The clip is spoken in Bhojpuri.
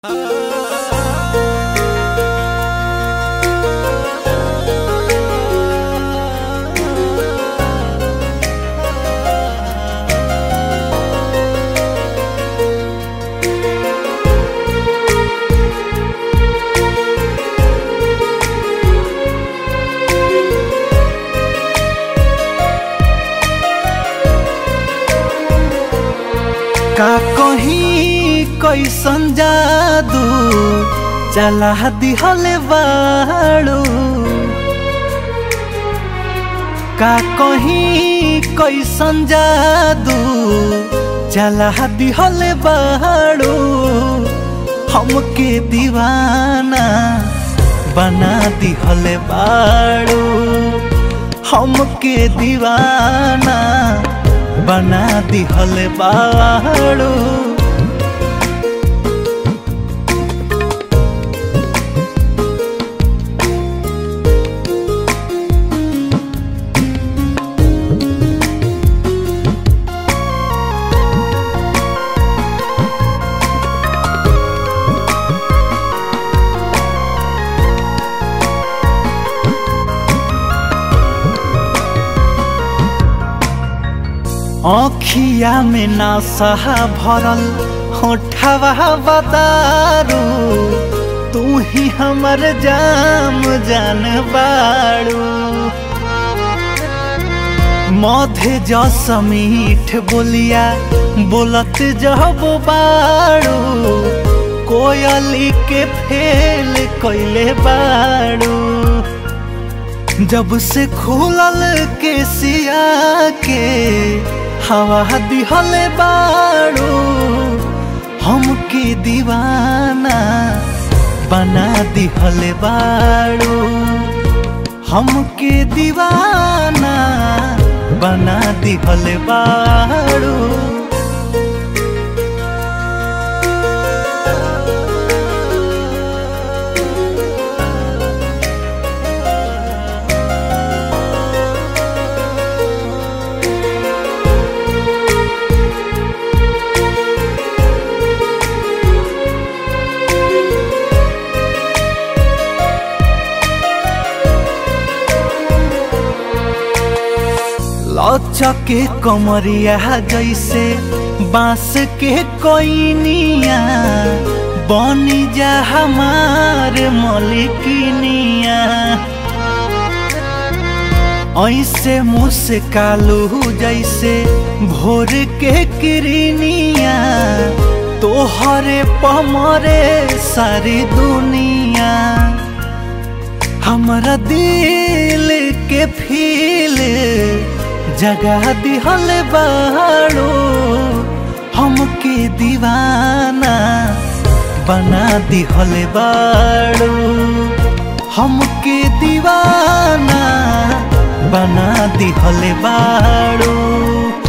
का कहीं कैसन जादू चला दिहले बाड़ू का कहीं कैसन जादू चला दिहले बाड़ू हमके दीवाना बना दिहले बाड़ू हमके दीवाना बना दिहल बाड़ू आँखिया में नासा भरल होठवा बतारू तू ही हमर जाम जान बाड़ू मधे जस मीठ बोलिया बोलत जब बाड़ू कोयली के फेल कैले बाड़ू जब से खुलल के सिया के हवा दिहले बाड़ू हमके दीवाना बना दिहले बाड़ू हमके दीवाना बना दिहले बाड़ू लचके कमरिया जैसे बांस के कोइनिया बनी जा हमार मलिकिनिया ऐसे मुस्कालू जैसे भोर के किरनिया तोहरे पमरे सारी दुनिया हमरा दिल के फील जगा दिहल बाड़ो हमके दीवाना बना दिहल बाड़ो हमके दीवाना बना दिहल बाड़ो